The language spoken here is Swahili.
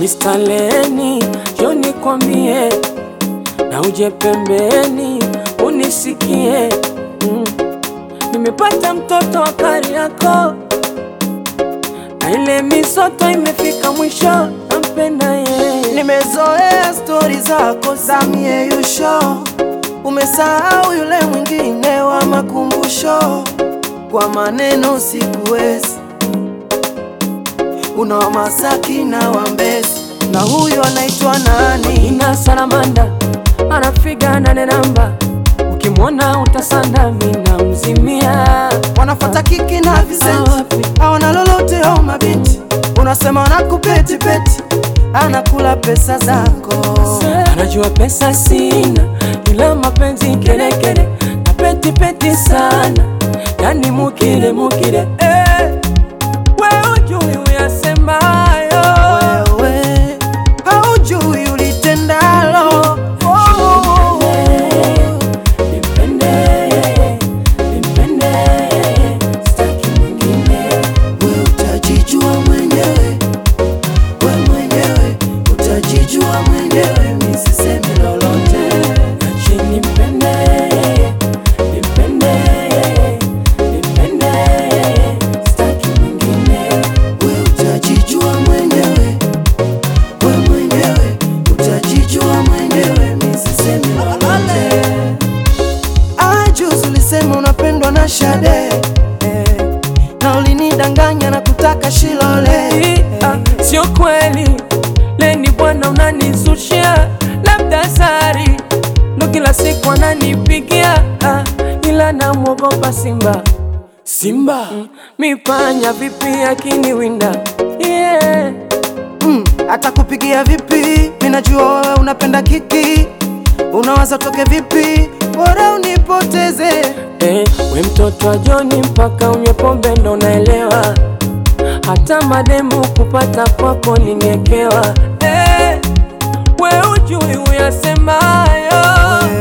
Mr. Leni, njoo nikwambie, na uje pembeni unisikie. Mm. Nimepata mtoto wa Kariakoo na ile misoto imefika mwisho, nampenda yeye. Nimezoea stori zako za mieyusho, umesahau yule mwingine wa makumbusho. Kwa maneno sikuwezi, una wa Masaki na wa Mbezi, na huyu anaitwa nani? Ina salamanda anafiga nane namba, ukimwona utasanda, mina mzimia Wanafuata kiki na visenti, wapi? hawana lolote au mabinti, unasema wanakupeti peti, anakula pesa zako. Anajua pesa sina, ila mapenzi kelekele na peti peti sana, yani mukile mukile eh. We ujui uyasemayo Wewe haujui ulitendalo. Nipende, nipende, sitaki mwingine. We utajijua mwenyewe, we mwenyewe utajijua mwenyewe, mi sisemi lolote. Ache nipende, nipende, nipende, sitaki mwingine. We utajijua mwenyewe, we mwenyewe utajijua mwenyewe, mi sisemi lolote. Ah, juzi ulisema unapendwa na Shade eh, na ulinidanganya na kutaka Shilole Ah, Sio kweli Leni bwana, unanizushia labda sari ndo kila siku ananipigia ah, ila namwogopa Simba Simba mm, mipanya vipi akiniwinda yeah. Mm, atakupigia vipi? Minajua wewe unapenda kiki, unawaza toke vipi? Bora unipoteze. Eh, we mtoto wa Joni mpaka unywe pombe ndo naelewa, hata mademu kupata kwako ningekewa. Eh, we ujui uyasemayo